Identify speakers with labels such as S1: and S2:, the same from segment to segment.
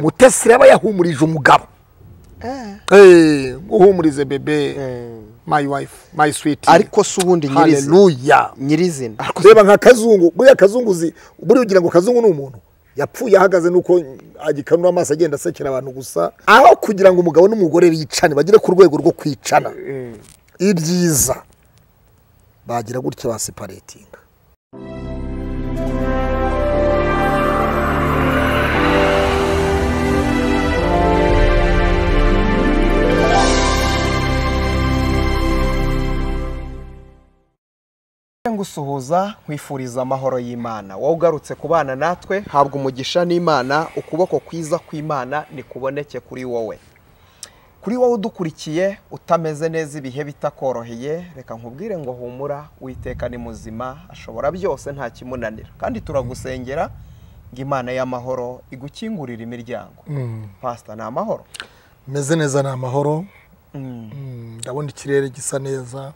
S1: mutesi aba yahumurije umugabo Eh, uhumurize bebe my wife my sweet
S2: ariko si ubundi nyirizina
S1: haleluya
S2: nyirizina
S1: Ariko reba nka kazungu buriya kazungu uzi buriya ugira ngo kazungu ni umuntu yapfuye ahagaze nuko agikanura amaso agenda asekera abantu gusa aho kugira ngo umugabo n'umugore bicane bagere ku rwego rwo kwicana ibyiza bagira gutya baseparetinga
S2: gusuhuza nkwifuriza amahoro y'imana wowe ugarutse ku bana natwe habwa umugisha n'imana ukuboko kwiza kw'imana nikuboneke kuri wowe kuri wowe udukurikiye utameze neza ibihe bitakoroheye reka nkubwire ngo humura witeka ni muzima ashobora byose nta kimunanira kandi turagusengera ngo imana y'amahoro igukingurire imiryango pasita ni amahoro
S1: meze neza ni amahoro Mm, ndabona ikirere gisa neza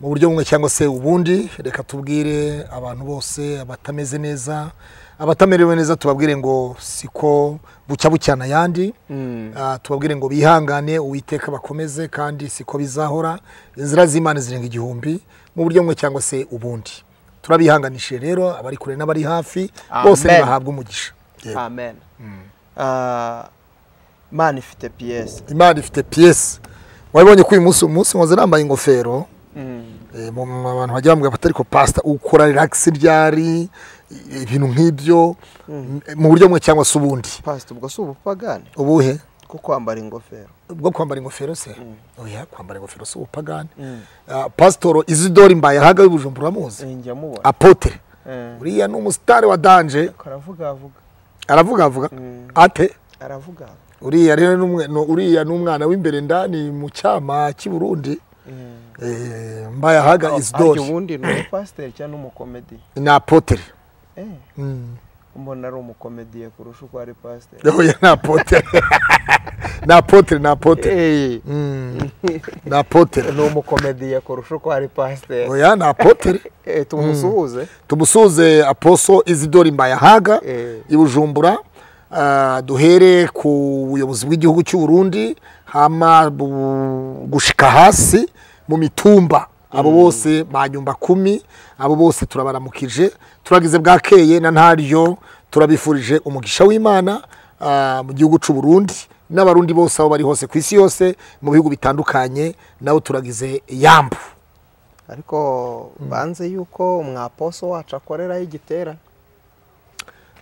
S1: mu buryo bumwe cyangwa se ubundi reka tubwire abantu bose abatameze neza abatamerewe neza tubabwire ngo siko bucya bucyana ayandi Ah, tubabwire ngo bihangane uwiteka bakomeze kandi siko bizahora inzira z'imana zirenga igihumbi mu buryo bumwe cyangwa se ubundi turabihanganishije rero abari kure n'abari hafi bose
S2: Amen.
S1: bahabwa umugisha Yego.
S2: amen Ah, imana ifite piyesi
S1: imana ifite piyesi wabibonye ko uyu munsi umunsi nkoze nambaye ingofero Eh, mu- mu- abantu bagira bamubwira bati ariko pasita ukora relax ryari i- ibintu nk'ibyo m- mu buryo bumwe cyangwa se ubundi
S2: pasita ubwo si ubupagani
S1: ubuhe
S2: bwo kwambara ingofero
S1: bwo kwambara ingofero se oya kwambara ingofero si ubupagani Ah, pasitoro izidori mbaye ahaga w'ibujumbura muzi
S2: njya mubona
S1: apotere
S2: Eh,
S1: uriya ni umusitari wa danje
S2: ariko aravuga avuga
S1: aravuga avuga ate
S2: aravuga avuga.
S1: uriya rero ni umwe- ni- uriya ni umwana w'imbere ndani mu cyama cy'i burundi
S2: Mm.
S1: Eh, mbaye ahaga
S2: arya
S1: izidori
S2: ubundi ni umupasiteri cyangwa n'umukomediye
S1: ni apotere
S2: Eh, mbona ari umukomediye kurusha uko ari pasiteri
S1: Oya ni apotere ni apotere ni apotere
S2: Eh,
S1: Mm. ni apotere
S2: ni umukomediye kurusha uko ari pasiteri
S1: oya ni apotere
S2: Eh, tumusuhuze
S1: tumusuze aposo izidori mbayahaga
S2: Eh.
S1: i bujumbura Ah, duhere ku buyobozi bw'igihugu cy'u burundi hama bu- gushika hasi mu mitumba abo bose ba nyumba kumi abo bose turabaramukije turagize bwakeye na ntaryo turabifurije umugisha w'imana ah, mu gihugu cy'u burundi n'abarundi bose aho bari hose ku isi yose mu bihugu bitandukanye nabo turagize yambu
S2: ariko banze yuko mwaposo wacu akoreraho igitera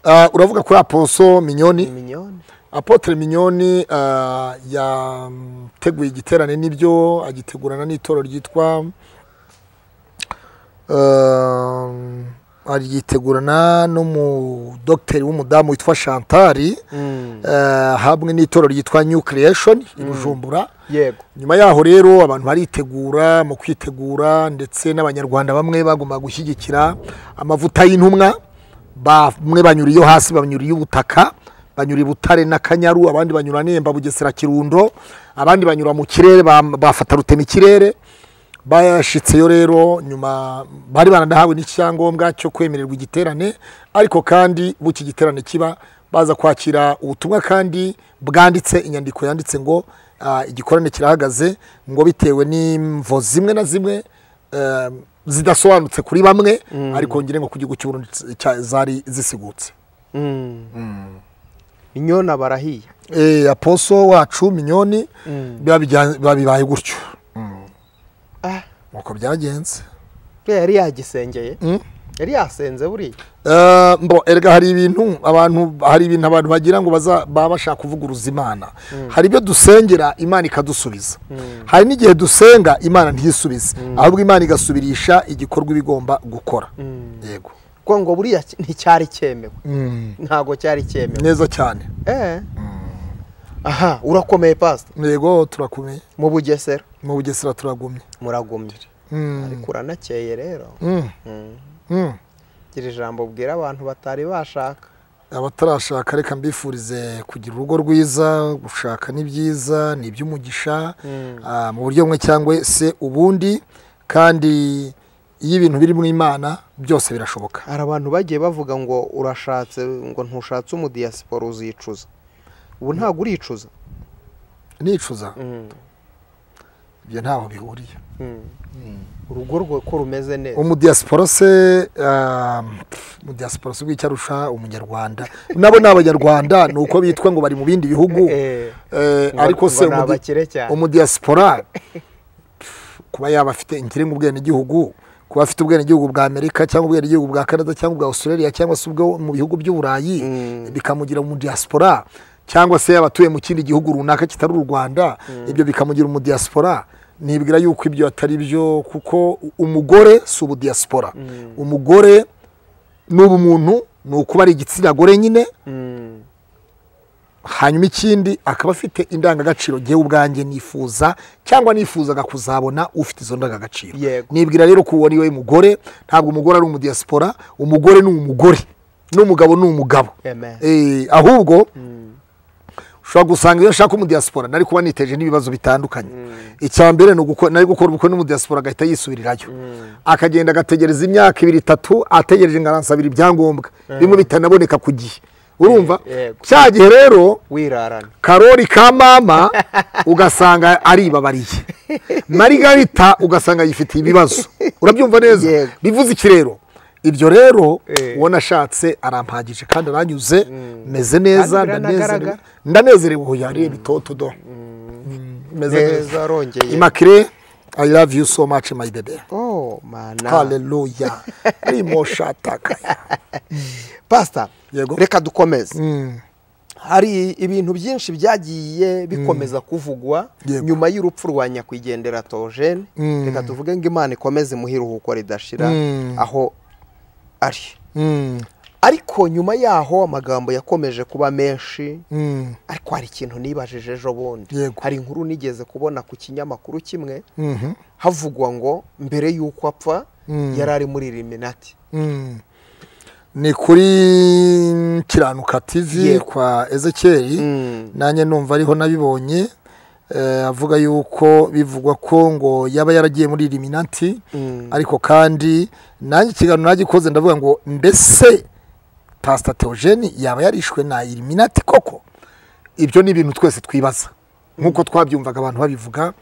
S1: Ah, uravuga kuri aposo minyoni
S2: minyoni
S1: apotre minyoni ah, yateguye igiterane n'ibyo agitegurana n'itoro ryitwa ah, arigitegurana n'umudogiteri w'umudamu witwa chantari ah, hamwe n'itoro ryitwa new creation i bujumbura
S2: yego
S1: nyuma yaho rero abantu baritegura mu kwitegura ndetse n'abanyarwanda bamwe bagomba gushyigikira amavuta y'intumwa bamwe banyura iyo hasi banyura ubutaka banyura i butare n'akanyaru abandi banyura nemba bugesera kirundo abandi banyura mu kirere bam- bafata rutemikirere bashitseyo rero nyuma bari baranahawe n'icyangombwa cyo kwemererwa igiterane ariko kandi buki igiterane kiba baza kwakira ubutumwa kandi bwanditse inyandiko yanditse ngo ah, igikorane kirahagaze ngo bitewe n'imvo zimwe na zimwe eh, zidasobanutse kuri bamwe ariko ngire ngo ku gihugu cy'u Burundi cya- zari zisigutse
S2: inyoni aba arahiye
S1: Eh, aposo wacu minyoni biba bijya- biba bibaye gutyo
S2: Ah,
S1: uko byagenze
S2: buriya yari yagisengeye
S1: Mm.
S2: yari yasenze buriya
S1: Eh, mbo erega hari ibintu abantu hari ibintu abantu bagira ngo baza baba bashaka kuvuguruza imana hari ibyo dusengera imana ikadusubiza hari n'igihe dusenga imana ntisubize ahubwo imana igasubirisha igikorwa iba igomba gukora yego
S2: kuko ngo buriya ki- nticyari cyemewe ntabwo cyari cyemewe
S1: neza cyane
S2: Eh. aha urakomeye pasita
S1: yego turakomeye
S2: mu bugesera
S1: mu bugesera turagumye
S2: muragumye
S1: Mm.
S2: ariko uranakeye rero
S1: Mm. Mm.
S2: gira ijambo ubwira abantu batari bashaka
S1: abatarashaka reka mbifurize kugira urugo rwiza gushaka ni byiza ni iby'umugisha ah, mu buryo bumwe cyangwa se ubundi kandi iyo ibintu biri mu imana byose birashoboka
S2: hari abantu bagiye bavuga ngo urashatse ngo ntushatse umudiyasipora uzicuza ubu ntabwo uricuza
S1: nicuza ibyo ntaho bihuriye
S2: urugo rwe ko rumeze neza
S1: umudiyasiporo se ah, umudiyasiporo se icyo arusha umunyarwanda nabo ni abanyarwanda ni uko bitwa ngo bari mu bindi bihugu
S2: Eh,
S1: Eh,
S2: ngo-
S1: ariko se
S2: ngo ni
S1: umudi-
S2: abakire cyane.
S1: umudiyasipora kuba yaba afite inkiri mu bwenegihugu kuba afite ubwenegihugu bwa amerika cyangwa ubwenegihugu bwa canada cyangwa ubwa australia cyangwa se ubwo mu bihugu by'uburayi bikamugira umudiyasipora cyangwa se yaba atuye mu kindi gihugu runaka kitari u rwanda ibyo bikamugira umudiyasipora nibwira yuko ibyo atari byo kuko umugore si ubudiyasipora umugore n'ubumuntu ni ukuba ari igitsina gore nyine
S2: Mm.
S1: hanyuma ikindi akaba afite indangagaciro ngewe ubwanjye nifuza cyangwa nifuzaga kuzabona ufite izo ndangagaciro
S2: Yego.
S1: nibwira rero ko uwo ni we mugore ntabwo umugore ari umudiyasipora umugore ni umugore n'umugabo ni umugabo
S2: Amen.
S1: Eh, ahubwo ushobora gusanga iyo ashaka umudiyasipora nari kuba niteje n'ibibazo bitandukanye icya mbere ni uguko- nari gukora ubukwe n'umudiyasipora agahita yisubirirayo akagenda agategereza imyaka ibiri itatu ategereje ngo aransabira ibyangombwa bimwe bitanaboneka ku gihe urumva
S2: Yego.
S1: cya gihe rero
S2: wirarana
S1: karori ka mama ugasanga aribabariye marigarita ugasanga yifitiye ibibazo urabyumva neza
S2: Yego.
S1: bivuze iki rero ibyo rero
S2: Eh.
S1: uwo nashatse arampagije kandi aranyuze meze
S2: Kandi
S1: neza
S2: biranagaragara.
S1: ndanezerewe ndanezerewe ubu yariye bitoto do meze neza
S2: neza arongeye
S1: imakire i love you so much my baby
S2: oh mana
S1: haleluya rimo shataka
S2: pastor
S1: Yego.
S2: reka dukomeze hari ibintu byinshi byagiye bikomeza kuvugwa
S1: Yego.
S2: nyuma y'urupfu rwa nyakwigendera tojene reka tuvuge ngo imana ikomeze mu iruhuko ridashira
S1: Mm.
S2: aho ari ariko nyuma yaho amagambo yakomeje kuba menshi ariko hari ikintu nibajije ejo bundi
S1: Yego.
S2: hari inkuru nigeze kubona ku kinyamakuru kimwe havugwa ngo mbere y'uko apfa yari ari muri eliminati
S1: Mm. ni kuri kiranuka tv
S2: Yego.
S1: kwa ezekeri
S2: Mm.
S1: nanjye numva ariho nabibonye eh, avuga yuko bivugwa ko ngo yaba yaragiye muri iliminati
S2: Mm.
S1: ariko kandi nanjye ikiganiro nagikoze ndavuga ngo mbese pasita teogeni yaba yarishwe na iliminati koko ibyo ni ibintu twese twibaza nk'uko twabyumvaga abantu babivuga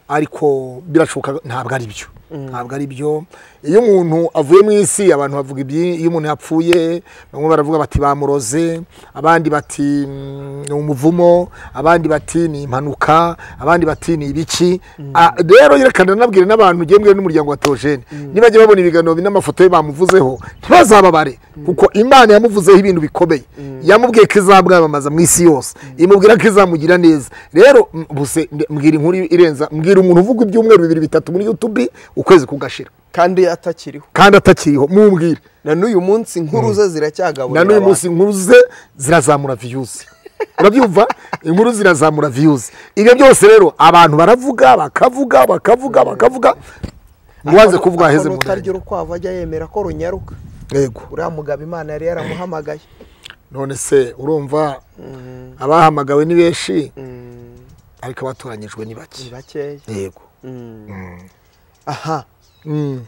S1: ariko birashoboka ntabwo ari byo ntabwo ari byo iyo umuntu avuye mu isi abantu bavuga ibyi- iyo umuntu yapfuye bamwe baravuga bati bamuroze abandi bati "Mm, ni umuvumo abandi bati ni impanuka abandi bati ni ibiki Ah, rero yerekana nanabwire n'abantu gemwe n'umuryango wa teogene niba babona ibiganiro n'amafoto ye bamuvuzeho ntibazababare kuko imana yamuvuzeho ibintu bikomeye yamubwiye ko izabwamamaza mu isi yose imubwira ko izamugira neza rero m- buse nde- mbwira inkuru irenza mbwira umuntu uvuga ibyumweru bibiri bitatu muri youtube ukwezi kugashira
S2: kandi atakiriho
S1: kandi atakiriho mumbwire
S2: na n'uyu munsi inkuru ze ziracyagaburira
S1: na n'uyu
S2: abantu.
S1: munsi inkuru ze zirazamura viyuzi urabyumva inkuru zirazamura viyuzi ibyo byose rero abantu baravuga bakavuga bakavuga bakavuga uwanze
S2: Akono-
S1: kuvuga aheze
S2: akono
S1: mu
S2: utarya
S1: nda
S2: urukwavu ajya yemera ko runyaruka
S1: yego
S2: uriya mugabo imana yari yaramuhamagaye
S1: none se urumva abahamagawe ni benshi
S2: Mm,
S1: ariko abatoranyijwe ni
S2: ni
S1: bake
S2: bakeya
S1: yego
S2: Mm. aha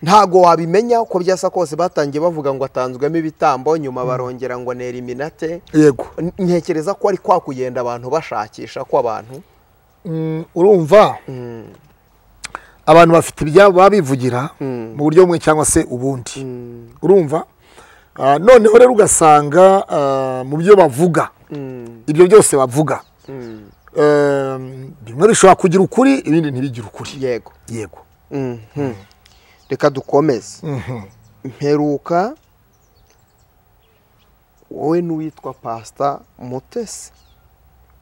S2: ntago wabimenya uko byasa kose batangiye bavuga ngo atanzwemo ibitambo nyuma barongera ngo ni eliminate
S1: yego
S2: N- ntekereza ko ari kwa kugenda abantu bashakisha ko abantu
S1: Mm, urumva
S2: Mm,
S1: abantu bafite ibyabo baba bivugira
S2: Mm.
S1: mu buryo bumwe cyangwa se ubundi
S2: mm,
S1: urumva Ah, noneho rero ugasanga ah, mu byo bavuga
S2: mm,
S1: ibyo byose bavuga
S2: mm.
S1: Ehm, bimwe bishobora kugira ukuri ibindi ntibigire ukuri
S2: yego
S1: yego
S2: Mhm. reka dukomeze
S1: Mhm.
S2: mperuka wowe n'uwitwa pasita mutesi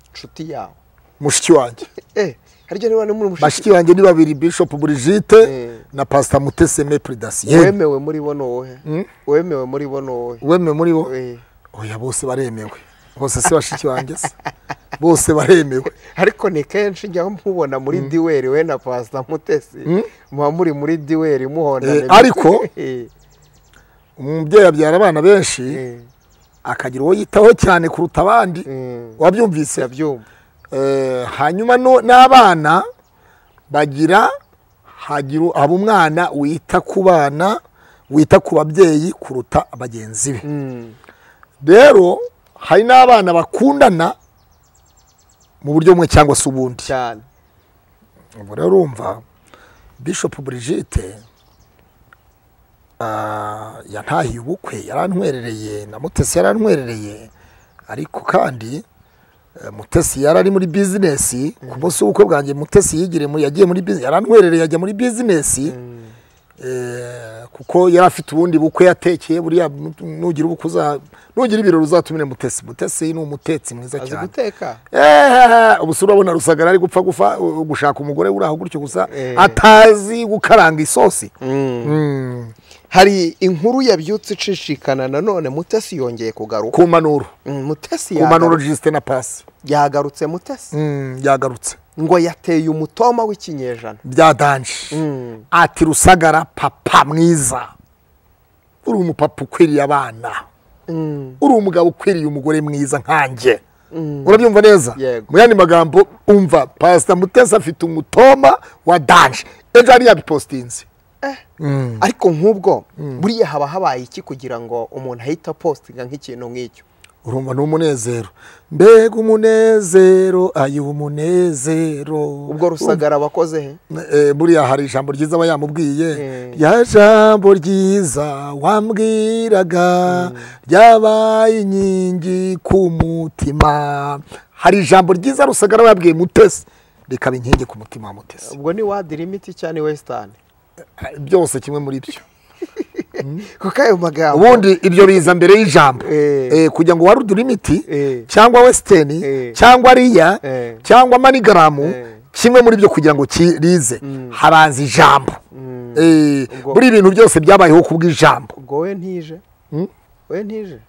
S2: inshuti yawe
S1: mushiki wanjye
S2: eh harya niba ni muri mushiki
S1: bashiki banjye ni babiri bishop brigite
S2: Mm.
S1: na pasita mutese mepre dasiyeni
S2: wemewe muri bo ni wowe
S1: Mm.
S2: wemewe muri bo ni wowe
S1: wemewe muri bo
S2: Eh,
S1: oya bose baremewe bose si bashiki banjye se bose baremewe
S2: ariko ni kenshi njya mubona muri diwari we na pasita mutesi muba muri muri diwari
S1: Eh,
S2: muhondana
S1: ariko-
S2: Eh,
S1: umubyeyi abyara abana benshi
S2: eh,
S1: akagira uwo yitaho cyane kuruta abandi
S2: eh,
S1: wabyumvise
S2: ndabyumva
S1: Eh, hanyuma no- n'abana bagira hagira u- haba umwana wita ku bana wita ku babyeyi kuruta bagenzi be
S2: Mm,
S1: rero hari n'abana bakundana mu buryo bumwe cyangwa se ubundi
S2: cyane
S1: ubu rero urumva bishop brigitte ah, yantahiye ubukwe yarantwerereye na mutesi yarantwerereye ariko kandi eh, mutesi yari ari muri bizinesi ku munsi w'ubukwe bwanjye mutesi yigire muri yagiye muri bizinesi yarantwerereye ajya muri bizinesi eh, kuko yari afite ubundi bukwe yatekeye buriya nugira ubukwe uza nugira ibirori uzatumire mutesi mutesi ni umutetsi mwiza
S2: azi
S1: cyane
S2: guteka
S1: Eh, ubu si urabona rusagara ari gupfa gufa uh, gushaka umugore uri aho gutyo gusa
S2: Eh.
S1: atazi gukaranga isosi Mm,
S2: hari inkuru yabyutse icishikana nanone mutesi yongeye kugaruka
S1: ku mpanuro
S2: Mm, mutesi
S1: ku mpanuro
S2: yagaru-
S1: jisite na pasi
S2: yagarutse mutesi
S1: Mm, yagarutse
S2: ngo yateye umutoma w'ikinyejana
S1: bya danje
S2: Mm.
S1: ati rusagara papa mwiza uri umupapa ukwiriye abana
S2: Mm.
S1: uri umugabo ukwiriye umugore mwiza nkanjye
S2: Mm.
S1: urabyumva neza
S2: Yego.
S1: mu yandi magambo umva pasita mutesi afite umutoma wa danje ejo hari yabipositinze
S2: ariko nk'ubwo buriya haba habaye iki kugira ngo umuntu ahite apositinga nk'ikintu nk'icyo
S1: urumva ni umunezero mbega umunezero ayo umunezero
S2: ubwo rusagara abakoze he
S1: Eh, buriya hari ijambo ryiza aba yamubwiye
S2: Eh.
S1: ya jambo ryiza wambwiraga ryabaye inkingi ku mutima hari ijambo ryiza rusagara aba yabwiye mutesi rikaba inkingi ku mutima wa mutesi
S2: ubwo ni wadi limiti cyangwa ni wesitani
S1: byose kimwe muri byo
S2: kuko ayo magambo
S1: ubundi ibyo biza mbere y'ijambo
S2: Eh.
S1: Eh, kugira ngo warudure imiti
S2: Eh.
S1: cyangwa wesiteni
S2: Eh.
S1: cyangwa riya
S2: Eh.
S1: cyangwa manigaramu
S2: Eh.
S1: kimwe muri byo kugira ngo kirize habanza ijambo Eh,
S2: Ubwo-
S1: buri ibintu byose byabayeho kubw'ijambo
S2: ubwo we ntije we ntije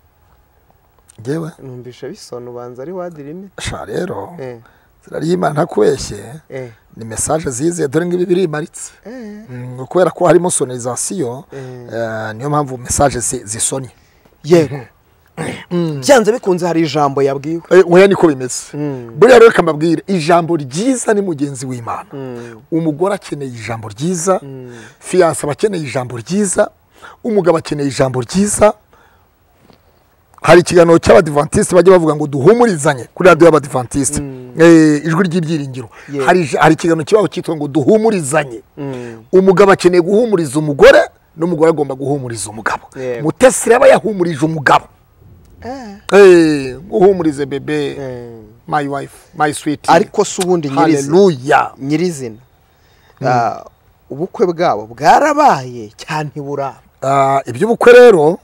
S1: ngewe
S2: numvishe bisona ubanza ari wadi limiti
S1: sha rero
S2: Eh,
S1: zira ry'imana kubeshye
S2: eh,
S1: ni mesaje zize dore ngibi birimaritse
S2: eh.
S1: Mm, kubera ko harimo sonorizasiyo
S2: Eh.
S1: eh, niyo mpamvu mesaje zi- zisonye
S2: yego byanze bikunze hari ijambo yabwiwe
S1: Eh, oya niko bimeze
S2: Mm.
S1: buriya rero kamabwira ijambo ryiza ni mugenzi w'imana
S2: Mm.
S1: umugore akeneye ijambo ryiza
S2: Mm.
S1: fiyanse aba akeneye ijambo ryiza umugabo akeneye ijambo ryiza hari ikiganiro cy'abadivantisite bajya bavuga ngo duhumurizanye kuri radiyo y'abadivantisite Eh, ijwi ry'ibyiringiro
S2: Yeah.
S1: hari ija- hari ikiganiro kibaho cyitwa ngo duhumurizanye
S2: Mm.
S1: umugabo akeneye guhumuriza umugore n'umugore agomba guhumuriza umugabo
S2: Yeah.
S1: mutesi aba yahumurije umugabo
S2: Eh.
S1: Eh, uhumurize bebe
S2: Eh.
S1: my wife my sweet
S2: ariko si ubundi nyirizina
S1: haleluya
S2: nyirizina Ah, ubukwe bwabo bwarabaye cyane ntiburaba
S1: Ah, iby'ubukwe rero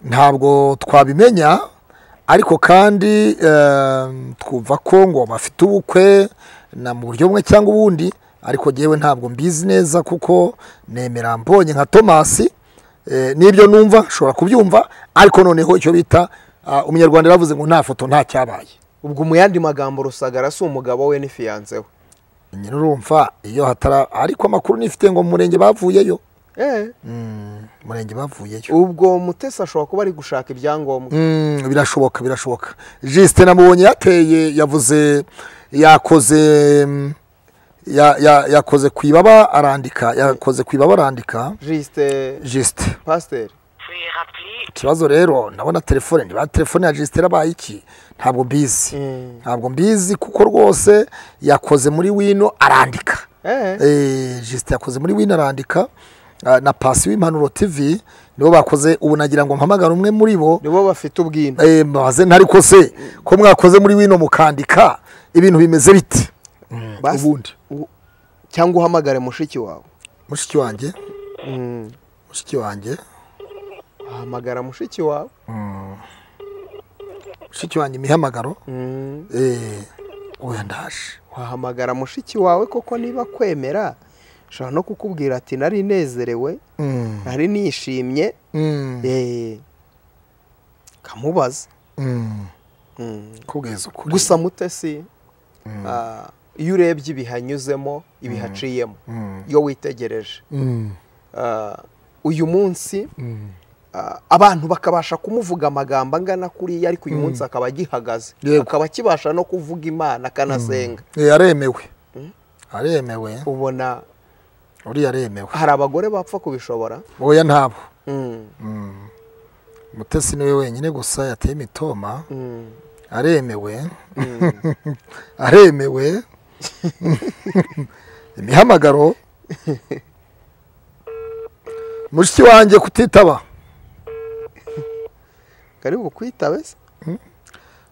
S1: ntabwo twabimenya ariko kandi eh, twumva ko ngo bafite ubukwe na mu buryo bumwe cyangwa ubundi ariko ngewe ntabwo mbizi neza kuko nemera mbonye nka tomasi eh, n'ibyo numva nshobora kubyumva ariko noneho icyo bita ah, umunyarwanda yaravuze ngo nta foto nta cyabaye
S2: ubwo mu yandi magambo rusagara si umugabo we n'ifiyanse we
S1: nyine urumva iyo hatara ariko amakuru nifite ngo mu murenge bavuyeyo
S2: Eh,
S1: Mm, mu murenge bavuyeyo
S2: ubwo mutesi ashobora kuba ari gushaka ibyangombwa
S1: Mm, birashoboka birashoboka jisite namubonye yateye yavuze yakoze mm, ya- ya- yakoze ku ibaba arandika yakoze ku ibaba arandika
S2: jisite
S1: jisite
S2: pasiteri
S3: Veuillez rappeler
S1: ikibazo rero ndabona telefone niba telefone ya jisite yarabaye iki ntabwo mbizi
S2: Mm.
S1: ntabwo mbizi kuko rwose yakoze muri wino arandika
S2: Eh,
S1: Eh, jisite yakoze muri wino arandika Ah, na pasi w'impanuro tv nibo bakoze ubu nagira ngo mpamagare umwe muri bo
S2: nibo bafite ubwina
S1: Eh, mbabaze ntari ko se ko mwakoze muri wino mukandika ibintu bimeze biti
S2: Bas-
S1: ubundi
S2: u- cyangwa uhamagare mushiki wawe
S1: mushiki wanjye
S2: Mm.
S1: mushiki wanjye
S2: wahamagara mushiki wawe
S1: mushiki wanjye imihamagaro
S2: Mm.
S1: eh, oya ndaje
S2: wahamagara mushiki wawe koko niba akwemera ashobora no kukubwira ati nari nezerewe
S1: Mm,
S2: nari nishimye
S1: mm,
S2: Eh, kamubaza
S1: mm.
S2: Mm.
S1: kubwiza ukuri
S2: gusa mutesi ah, iyo urebye ibihanyuzemo ibihaciyemo iyo witegereje
S1: Mm,
S2: Ah, uyu munsi
S1: mm.
S2: ah, abantu bakabasha kumuvuga amagambo angana kuriya ariko uyu munsi akaba agihagaze
S1: Yego.
S2: akaba akibasha no kuvuga imana akanasenga
S1: Eh, aremewe aremewe
S2: ubona
S1: uriya aremewe
S2: hari abagore bapfa kubishobora
S1: oya ntabo
S2: Mm,
S1: mutesi niwe wenyine gusa yateye imitoma
S2: mm,
S1: aremewe aremewe imihamagaro mushiki wanjye kutitaba
S2: kari bukwitabe se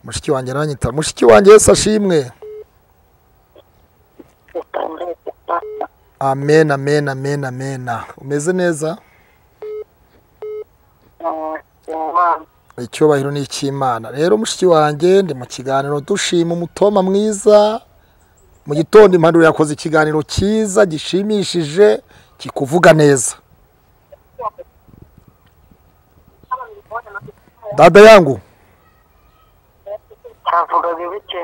S1: mushiki wanjye aranyitaba mushiki wanjye yesi ashimwe amen amen amen amen umeze neza icyubahiro ni icy'imana rero mushiki wanjye ndi mu kiganiro dushima umutoma mwiza mu gitondo impanuro yakoze ikiganiro cyiza gishimishije kikuvuga neza dada yangu
S3: cyavuga bibike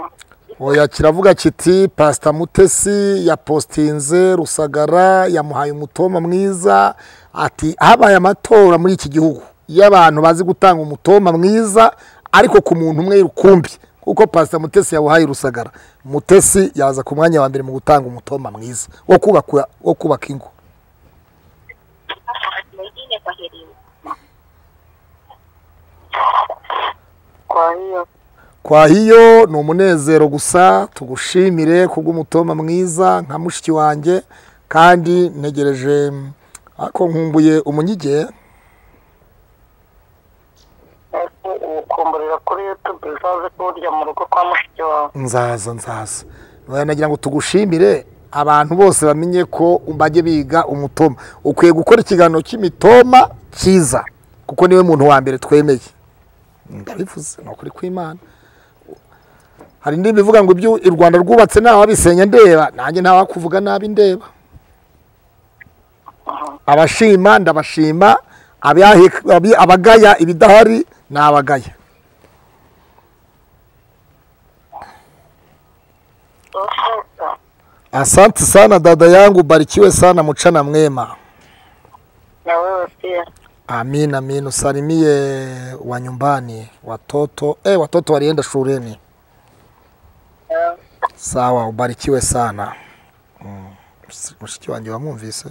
S1: oya kiravuga kiti pasita mutesi yapositinze rusagara yamuhaye umutoma mwiza ati habaye amatora muri iki gihugu y'abantu bazi gutanga umutoma mwiza ariko ku muntu umwe rukumbi kuko pasita mutesi yawuhaye rusagara mutesi yaza ku mwanya wa mbere mu gutanga umutoma mwiza wo kubaka wo kubaka ingo
S3: kwa hiyo
S1: kwa hiyo ni umunezero gusa tugushimire kubw'umutoma mwiza nka mushiki wanjye kandi ntegereje ariko nkumbuye umunyige
S3: ariko ukumburira kuri yutube uzaze kuwurya mu rugo kwa mushiki wawe
S1: nzaza nzaza Oya, nagira ngo tugushimire abantu bose bamenye ko bajye biga umutoma ukwiye gukora ikiganiro cy'imitoma cyiza kuko niwe muntu wa mbere twemeye ndabivuze ni ukuri kw'imana hari indi bivuga ngo ibyo u rwanda rwubatse ntababisenya ndeba nanjye ntawakuvuga nabi ndeba abashima ndabashima abahe- abi- abagaya ibidahari ni abagaya
S3: ufite
S1: asante sana dada yangu barikiwe sana mucana mwema
S3: na wewe pia
S1: Amina amina usalimie wa nyumbani watoto eh, watoto walienda shuleni.
S3: Eh,
S1: Sawa, ubarikiwe sana. Mm. Mushiki wanjye wamwumvise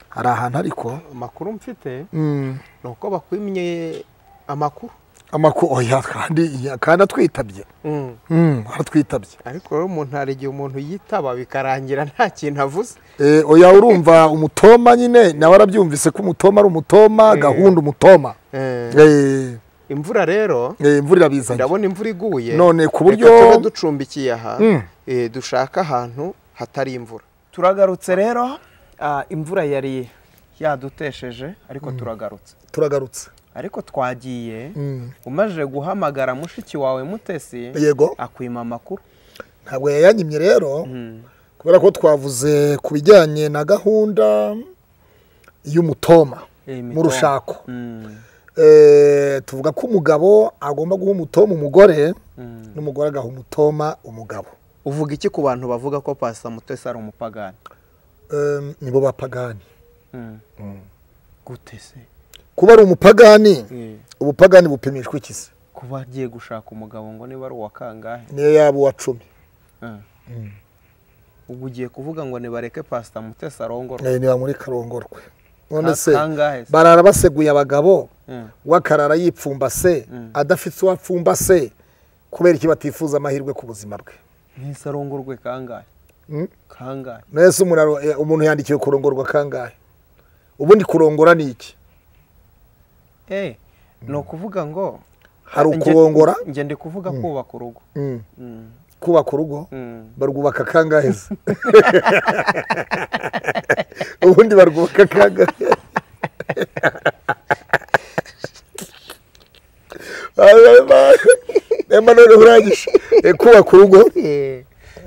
S1: hari ahantu ariko
S2: amakuru mfite
S1: mm.
S2: ni uko bakwimye amakuru
S1: amakuru oya kandi ya- kandi atwitabye mm. atwitabye
S2: ariko rero umuntu hari igihe umuntu yitaba bikarangira nta kintu avuze
S1: e, oya urumva umutoma nyine nawe arabyumvise ko umutoma ari umutoma
S2: Eh.
S1: gahunda umutoma
S2: Eh,
S1: eh,
S2: imvura rero
S1: eh, imvura irabizanye
S2: ndabona imvura iguye
S1: none ku buryo
S2: reka tube ducumbikiye aha
S1: Mm.
S2: eh, dushaka ahantu hatari imvura turagarutse rero ah, imvura yari yadutesheje ariko turagarutse
S1: turagarutse
S2: ariko twagiye
S1: Mm.
S2: umaze guhamagara mushiki wawe mutesi
S1: yego
S2: akwima amakuru
S1: ntabwo yayanyimye rero
S2: Mm.
S1: kubera ko twavuze ku bijyanye na gahunda y'umutoma
S2: Eh,
S1: mu
S2: imitoma.
S1: rushako
S2: Mm,
S1: Eh, tuvuga ko umugabo agomba guha umutoma umugore
S2: mm.
S1: n'umugore agaha umutoma umugabo
S2: uvuga iki ku bantu bavuga ko pasita mutesi ari umupagani
S1: Em, nibo bapagani
S2: Mm. gute se
S1: kuba ari umupagani
S2: Eh,
S1: ubupagani bupimishwa iki se
S2: kuba agiye gushaka umugabo ngo niba ari uwa kangahe
S1: niyo yaba uwa cumi
S2: Ah. ubwo ugiye kuvuga ngo nibareke pasita mutesi arongorwa
S1: Eh, niba muri karongorwe none
S2: Ka-
S1: se
S2: kangahe se?
S1: barara baseguye abagabo
S2: Mm.
S1: wakarara yipfumbase
S2: Mm.
S1: adafite uwapfumbase kubera iki batifuza amahirwe ku buzima bwe
S2: mwese arongorwe kangahe
S1: Mm.
S2: kangahe
S1: mwese umuntu aro- eh, umuntu yandikiwe kurongorwa kangahe ubundi kurongora ni iki
S2: eh ni ukuvuga ngo
S1: hari
S2: nge-
S1: ukurongora
S2: nge ndi kuvuga kubaka urugo
S1: Mm.
S2: Mm,
S1: kubaka urugo
S2: mm.
S1: barwubaka kangahe se ubundi barwubaka kangahe emba none urangije Eh, kubaka urugo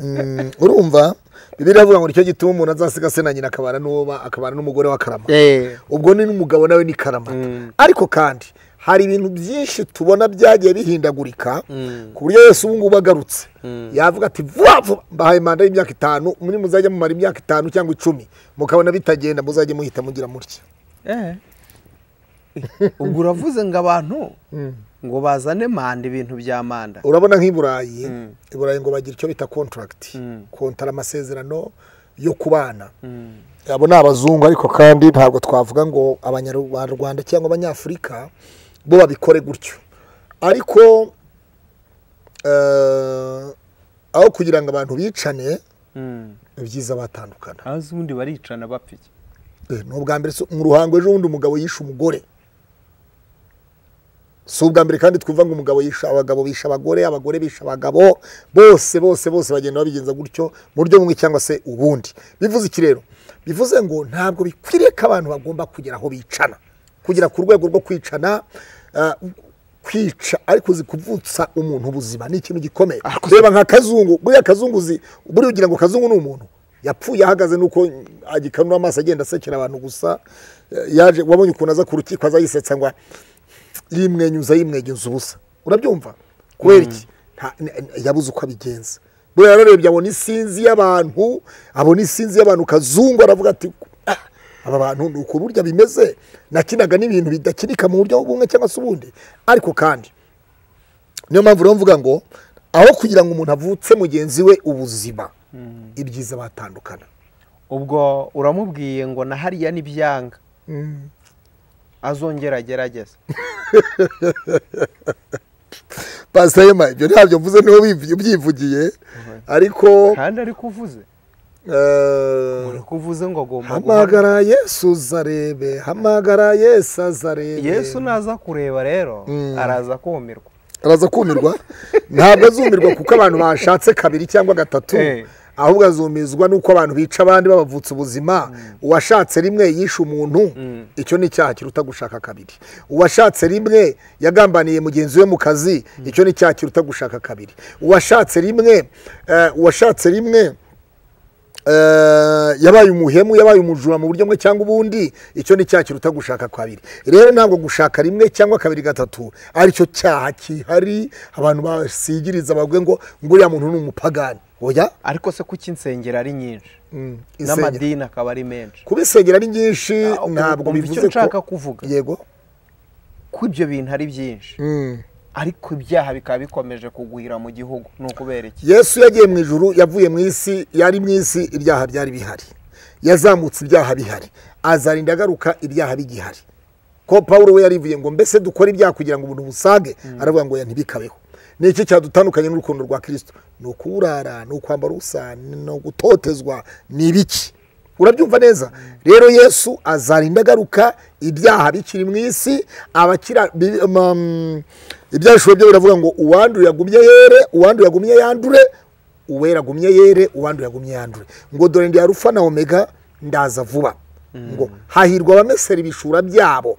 S1: Mm, urumva bibiliya iravuga ngo nicyo gituma umuntu azasiga se na nyina akabana n'uwo ba- akabana n'umugore wa karama
S2: Eh,
S1: ubwo ni n'umugabo nawe ni karamata
S2: Mm.
S1: ariko kandi hari ibintu byinshi tubona byagiye bihindagurika
S2: Mm.
S1: ku buryo yose ubu ngubu agarutse
S2: Mm.
S1: yavuga ati vuba vuba mbahaye manda y'imyaka itanu muri muzajya mumara imyaka itanu cyangwa icumi mukabona bitagenda muzajye muhita mugira mutya
S2: eh. ubwo uravuze ngo abantu ngo bazane manda ibintu bya manda
S1: urabona nk'i burayi
S2: Mm.
S1: i burayi ngo bagira icyo bita contract
S2: Mm.
S1: kontara amasezerano yo kubana
S2: Mm,
S1: abo ni abazungu ariko kandi ntabwo twavuga ngo abanyarwanda cyangwa abanyafurika bo babikore gutyo ariko eh, aho kugira ngo abantu bicane
S2: Mm.
S1: ni byiza batandukana
S2: hanze ubundi baricana bapfa iki
S1: Eh, ni ubwa mbere so- mu ruhango ejo bundi umugabo yishe umugore si ubwa mbere kandi twumva ngo umugabo yisha abagabo bisha abagore abagore bisha abagabo bose bose bose bagenda babigenza gutyo mu buryo bumwe cyangwa se ubundi bivuze iki rero bivuze ngo ntabwo bikwiriye ko abantu bagomba kugera aho bicana kugera ku rwego rwo kwicana ah, kwica ariko uzi kuvutsa umuntu ubuzima ni ikintu gikomeye reba nka kazungu buriya kazungu uzi buriya ugira ngo kazungu ni umuntu yapfuye ahagaze nuko agikanura amaso agenda asekera abantu gusa Eh, yaje wabonye ukuntu aza ku rukiko aza yisetsa ngo yimwenyuza yimwenyuza ubusa urabyumva kubera iki Nta- n- n- yabuze uko abigenza buriya yararebye abona isinzi y'abantu abona isinzi y'abantu kazungu aravuga ati "Ah, aba bantu ni uku burya bimeze nakinaga n'ibintu bidakirika mu buryo bumwe cyangwa se ubundi ariko kandi niyo mpamvu rero mvuga ngo aho kugira ngo umuntu avutse mugenzi we ubuzima ibyiza batandukana
S2: ubwo uramubwiye ngo na hariya ni byanga azongera agerageze
S1: pasiteri yema ibyo ntabyo mvuze niho ubyivugiye ariko
S2: kandi ariko uvuze ariko uvuze ngo agomba guhora
S1: hamagara yesu zarebe hamagara yesu azarebe
S2: yesu naza kureba rero araza kumirwa
S1: araza kumirwa ntabwo azumirwa kuko abantu bashatse kabiri cyangwa gatatu
S2: Eh.
S1: ahubwo azumizwa n'uko abantu bica abandi babavutsa ubuzima uwashatse rimwe yishe umuntu icyo ni icyaha kiruta gushaka kabiri uwashatse rimwe yagambaniye mugenzi we mu kazi icyo ni icyaha kiruta gushaka kabiri uwashatse rimwe eh, uwashatse rimwe eh, yabaye umuhemu yabaye umujura mu buryo bumwe cyangwa ubundi icyo ni icyaha kiruta gushaka kabiri rero ntabwo gushaka rimwe cyangwa kabiri gatatu aricyo cyaha kihari abantu basigiriza bavuge ngo ngo uriya muntu ni umupagani oya
S2: ariko se kuki insengero ari nyinshi
S1: mm, insengero.
S2: n'amadini akaba ari menshi
S1: kuba insengero ari nyinshi
S2: Ah, ubu-
S1: ntabwo
S2: umva
S1: bivuze
S2: icyo nshaka
S1: ko
S2: kuvuga
S1: yego
S2: ko ibyo bintu ari byinshi
S1: Mm.
S2: ariko ibyaha bikaba bikomeje kugwira mu gihugu ni ukubera iki
S1: yesu yagiye mu ijuru yavuye mu isi yari mu isi ibyaha byari bihari yazamutse ibyaha bihari azarinda agaruka ibyaha bigihari ko paul we yarivuye ngo mbese dukore ibyaha kugira ngo ubuntu busage aravuga ngo ya ntibikabeho ni iki cyadutandukanye n'urukundo rwa kirisito ni ukuburara ni ukwambara ubusa ni ugutotezwa ni ibiki urabyumva neza rero yesu azarinda agaruka ibyaha bikiri mu isi abakira bi- ma- mm, ibyanditswe byo biravuga ngo uwanduye agumye yere uwanduye agumye yandure uwera agumye yere uwanduye agumye yandure ngo dore ndi arufa na omega ndaza vuba ngo hahirwa abamesera ibishura byabo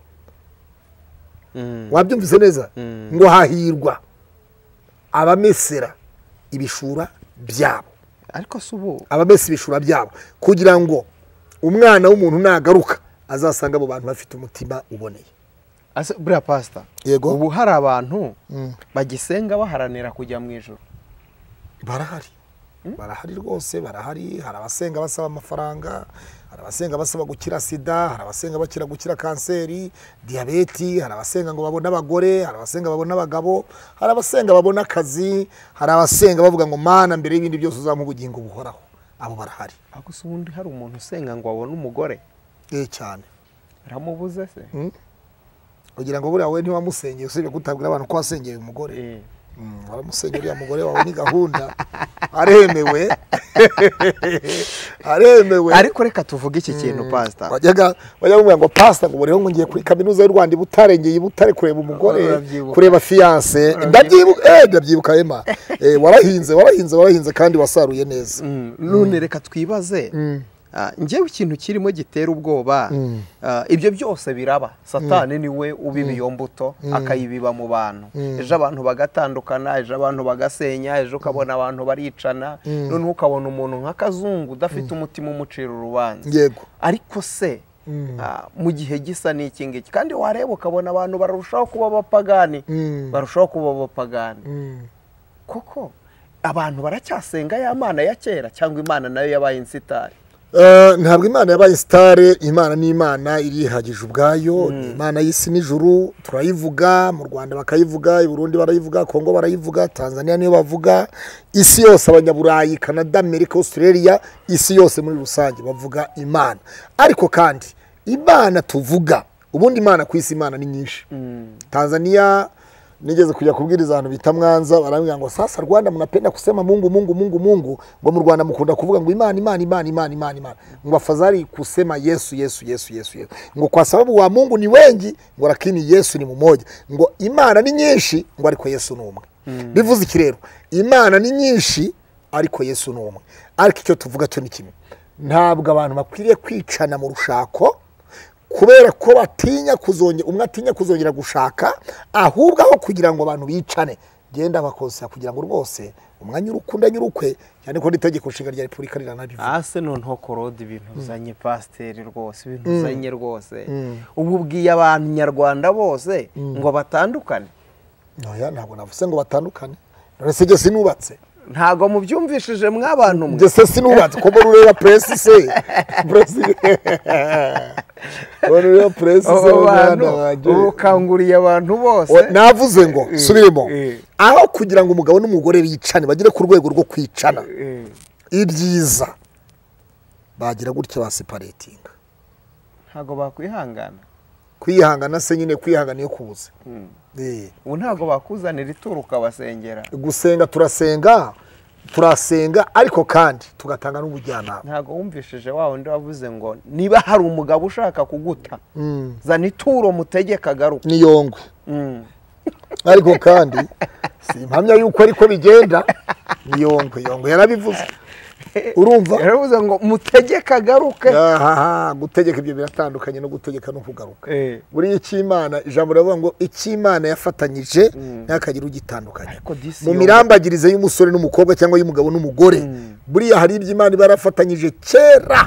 S1: wabyumvise neza ngo hahirwa abamesera ibishura byabo
S2: ariko se ubu
S1: abamesa ibishura byabo kugira ngo umwana w'umuntu nagaruka azasanga abo bantu bafite umutima uboneye
S2: ase- buriya pasita
S1: Yego.
S2: ubu hari abantu bagisenga baharanira kujya mu ijoro
S1: barahari barahari rwose barahari hari abasenga basaba amafaranga hari abasenga basaba gukira sida hari abasenga bakira gukira kanseri diyabeti hari abasenga ngo babone abagore hari abasenga babone abagabo hari abasenga babone akazi hari abasenga bavuga ngo mana mbere y'ibindi byose uzamuha ubugingo buhoraho abo barahari
S2: ariko se ubundi hari umuntu usenga ngo abone umugore
S1: eh cyane
S2: biramubuze se
S1: kugira ngo buriya wowe ntiwamusengeye usibye kutabwira abantu ko wasengeye umugore
S2: Eh.
S1: Mm, waramusenye uriya mugore wawe ni gahunda aremewe aremewe
S2: ariko reka tuvuge iki kintu pasita
S1: wajyaga bajya bamubwira ngo pasita ngo buriho ngo ngiye kuri kaminuza y'u rwanda i butare ngiye i butare kureba umugore
S2: Urabyibuka.
S1: kureba fiyanse ndabyibuka eh, ndabyibuka ema Eh, warahinze warahinze warahinze kandi wasaruye neza
S2: Mm, none reka twibaze Ah, njyewe ikintu kirimo gitera ubwoba ah, ibyo byose biraba satani niwe ubiba iyo mbuto akayibiba mu bantu ejo abantu bagatandukana ejo abantu bagasenya ejo ukabona abantu baricana noneho ukabona umuntu nka kazungu udafite umutima umucira urubanza
S1: yego
S2: ariko se ah, mu gihe gisa n'iki ngiki kandi wareba ukabona abantu barushaho kuba abapagani
S1: Mm.
S2: barushaho kuba abapagani
S1: Mm.
S2: koko abantu baracyasenga ya mana ya kera cyangwa imana nayo yabaye insitari
S1: Eh, ntabwo imana yabaye sitare imana ni imana irihagije ubwayo ni imana y'isi n'ijuru turayivuga mu rwanda bakayivuga i burundi barayivuga kongo barayivuga tanzania niyo bavuga isi yose abanyaburayi canada amerika australia isi yose muri rusange bavuga imana ariko kandi imana tuvuga ubundi imana ku isi imana ni nyinshi tanzania nigeze kujya kubwiriza abantu bita mwanza barambwira ngo sasa rwanda mnapenda kusema mungu mungu mungu mungu ngo mu rwanda mukunda kuvuga ngo imana imana imana imana imana imana ngo afadhali kusema yesu yesu yesu yesu yesu ngo kwa sababu wa mungu ni wengi ngo lakini yesu ni mumoja ngo imana ni nyinshi ngo ariko yesu ni umwe bivuze iki rero imana ni nyinshi ariko yesu ni umwe ariko icyo tuvuga cyo ni kimwe ntabwo abantu bakwiriye kwicana mu rushako kubera ko batinya kuzongera umwe atinya kuzongera gushaka ahubwo aho kugira ngo abantu bicane genda bakosera kugira ngo rwose umwanya urukunda nyurukwe cyane ko n'itegeko nshinga rya repubulika riranabivuga
S2: hasi noneho korode ibintu uzanye pasiteri rwose ibintu uzanye rwose ubu ubwiye abantu nyarwanda bose ngo batandukane
S1: ntoya ntabwo navuze ngo batandukane none se gese nubatse
S2: ntabwo mubyumvishije mw'abantu mwe
S1: gese sinubatse ko mbona ureba puresi se puresi mbona ureba puresi se
S2: abo bantu
S1: umwana wanjye
S2: ukanguriye abantu bose
S1: O- navuze ngo
S2: Eh,
S1: subiremo
S2: eh.
S1: aho kugira ngo umugabo n'umugore bicane bagere ku rwego rwo kwicana
S2: Eh,
S1: ibyiza bagira gutya baseparetinga
S2: ntabwo bakwihangana
S1: kwihangana se nyine kwihangana iyo kubuze Eh.
S2: ubu ntabwo bakuzanira ituru ukabasengera
S1: gusenga turasenga turasenga ariko kandi tugatanga n'ubujyanama
S2: ntabwo wumvishije wa wundi wavuze ngo niba hari umugabo ushaka kuguta
S1: Mm.
S2: zana ituro mutegeka agaruka
S1: n'iyongwe
S2: Mm.
S1: ariko kandi simpamya yuko ariko bigenda n'iyongwe yongwe yarabivuze urumva
S2: yaravuze ngo mutegeka agaruke
S1: Ahaha, gutegeka ibyo biratandukanye no gutegeka no kugaruka
S2: Eh,
S1: buriya icy'imana ijambo riravuga ngo icy'imana yafatanyije ntihakagire ugitandukanya
S2: ariko disi
S1: mu
S2: yo-
S1: mirambagirize y'umusore n'umukobwa cyangwa y'umugabo n'umugore buriya hari ibyo imana iba yarafatanyije kera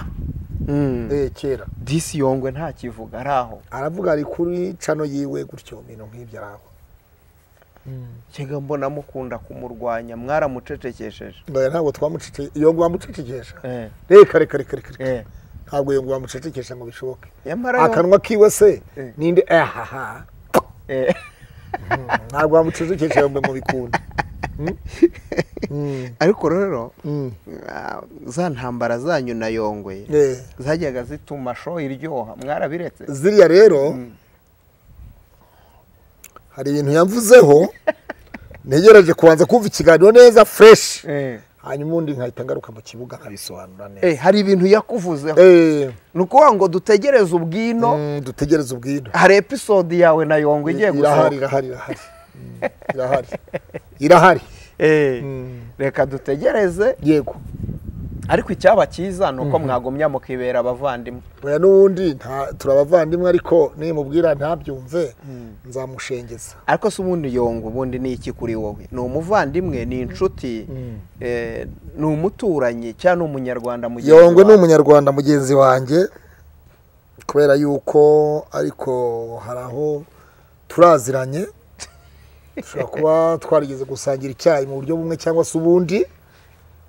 S2: Mm.
S1: Eh, kera
S2: disi yongwe nta kivuga ari aho
S1: aravuga ari kuri cano yiwe gutyo ibintu nk'ibyo araho
S2: kega mbona mukunda kumurwanya mwaramucecekesheje
S1: Oya, ntabwo twamucece iyo wamucecekesha
S2: Eh,
S1: reka reka reka reka reka
S2: eh.
S1: ntabwo iyo wamucecekesha ngo bishoboke
S2: nyamara yo-
S1: akanwa kiwe se
S2: Eh.
S1: ninde ahaha
S2: eh,
S1: ntabwo wamucecekesha yombe ngo bikunde Mm? Mm,
S2: ariko rero
S1: mm.
S2: ah, za ntambara zanyu na yongwe
S1: Eh,
S2: zajyaga zituma sho iryoha mwarabiretse
S1: ziriya rero hari ibintu yamvuzeho ntegereje kubanza kumva ikiganiro neza fureshi
S2: Eh,
S1: hanyuma ubundi nkahita ngaruka mu kibuga nkabisobanura neza
S2: eh, hari ibintu yakuvuzeho
S1: Eh,
S2: ni ukuvuga ngo dutegereze ubwino
S1: mm, dutegereze ubwino
S2: hari episode yawe na yongwe igiye
S1: irahari
S2: gusohoka
S1: irahari irahari Mm, irahari irahari
S2: Eh,
S1: Mm.
S2: reka dutegereze
S1: yego
S2: ariko icyaba cyiza ni uko mwagumya mukibera abavandimwe
S1: oya n'ubundi nta- turi abavandimwe ariko nimubwira ntabyumve nzamushengeza
S2: ariko se ubundi yongo ubundi ni iki kuri wowe ni umuvandimwe ni inshuti eh, ni umuturanyi cyangwa ni umunyarwanda mugenzi
S1: yongwe ni
S2: wawe?
S1: umunyarwanda mugenzi wanjye kubera yuko ariko hari aho turaziranye dushobora kuba twarigeze gusangira icyayi mu buryo bumwe cyangwa se ubundi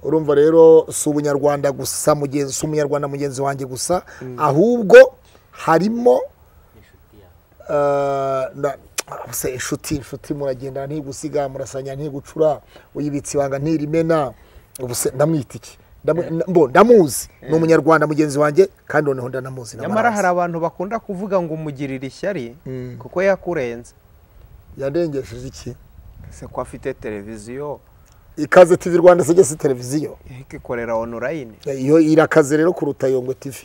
S1: urumva rero si ubunyarwanda gusa mugenzi si umunyarwanda mugenzi wanjye gusa ahubwo harimo Eh, na- se inshuti inshuti muragenda ntigusiga murasanya ntigucura uyibitse ibanga ntirimena ubu se ndamwita iki Ndamu- na- mbo, ndamuzi ni umunyarwanda mugenzi wanjye kandi noneho ndanamuzi
S2: nyamara hari
S1: ndamarazi.
S2: abantu bakunda kuvuga ngo umugirire ishyari
S1: Mm.
S2: kuko yakurenze
S1: yandengesheje iki
S2: se ko afite televiziyo
S1: ikaze tv rwanda se gese televiziyo
S2: ikikorera onurayini
S1: iyo irakaze rero kuruta yongwe tv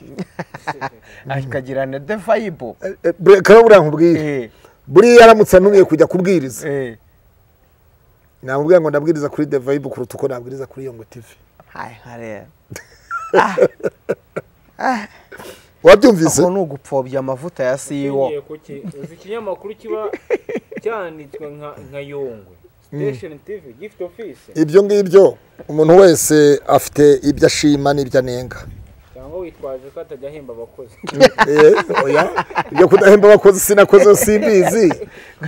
S2: ikagira na devayibo
S1: Eh, eh, bre- kara buriya nkubwire buriya yaramutse antumye kujya kubwiriza namubwira ngo ndabwiriza kuri devayibu kuruta uko nabwiriza kuri yongwe tv wabyumvise
S2: aho ni ugupfobya amavuta ya siwo
S4: Nshingiye ku ki- uzi ikinyamakuru kiba cyanditswe nka- nka yongwe station tv gift office
S1: ibyo ngibyo umuntu wese afite ibyo ashima n'ibyo anenga
S4: cyangwa witwaje ko atajya ahemba abakozi
S1: Eh, oya ibyo kudahemba abakozi sinakoze simbizi